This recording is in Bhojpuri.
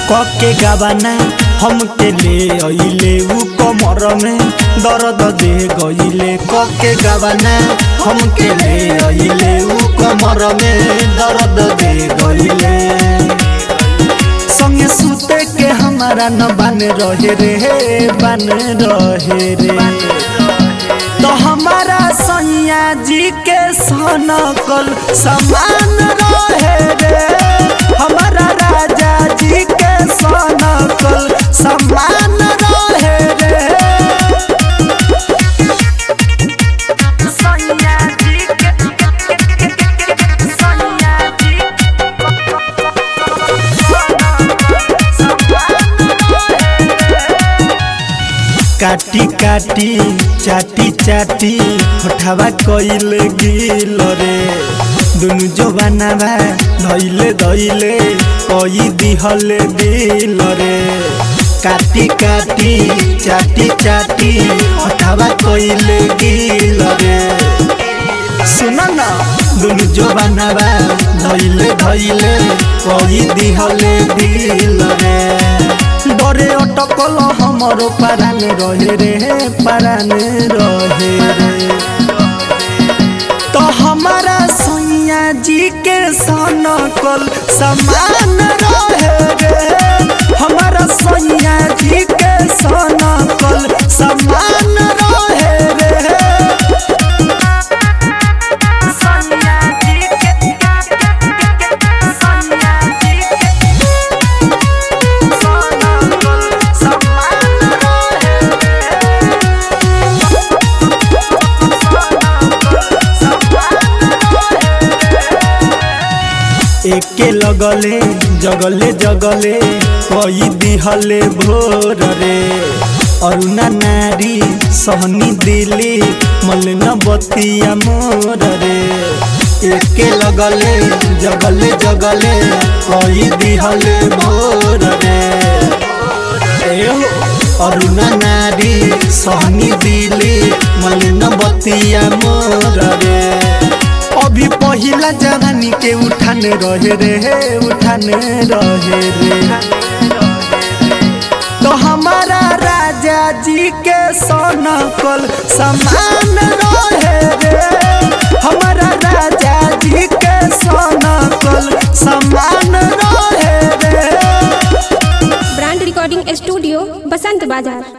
कके गावाना हमके ले अइले उ कमर में दर्द दे गइले कके गावाना हमके ले अइले उ कमर में दर्द दे गइले संगे सुते के हमारा न बन रहे रे बन रहे रे तो हमारा सैया जी के सनकल समान रहे रे हमारा राजा जी के सनकल समान रहे रे सैया जी के सैया जी काटी काटी चाटी चाटी होठवा कइले गिल रे दुनु जवानावा धइले धइले कई दिहले दिल रे काटी काटी चाटी चाटी होठवा कइले गिल रे सुन न दुनु जवानावा धइले धइले कई दिहले दिल रे डरे अटकल हमरो पारान रहे रे पारान रहे रे तो हमारा सैया जी के सनकल समान रहे रे हमारा सैया जी के सनकल समान रहे रे सैया जी के सैया जी के एके लगले जगले जगले कई दिहले भोर रे अरुणा नारी सहनी दिली मलिन बतिया मोर रे एके लगले जगले जगले कई दिहले भोर रे अरुणा नारी सहनी दिली मलिन बतिया मोर रे अभी पहिला जवानी के उठान रहे रे उठान रहे रे तो हमारा राजा जी के सोनकल समान रहे रे हमारा राजा जी के सोनकल समान रहे रे ब्रांड रिकॉर्डिंग स्टूडियो बसंत बाजार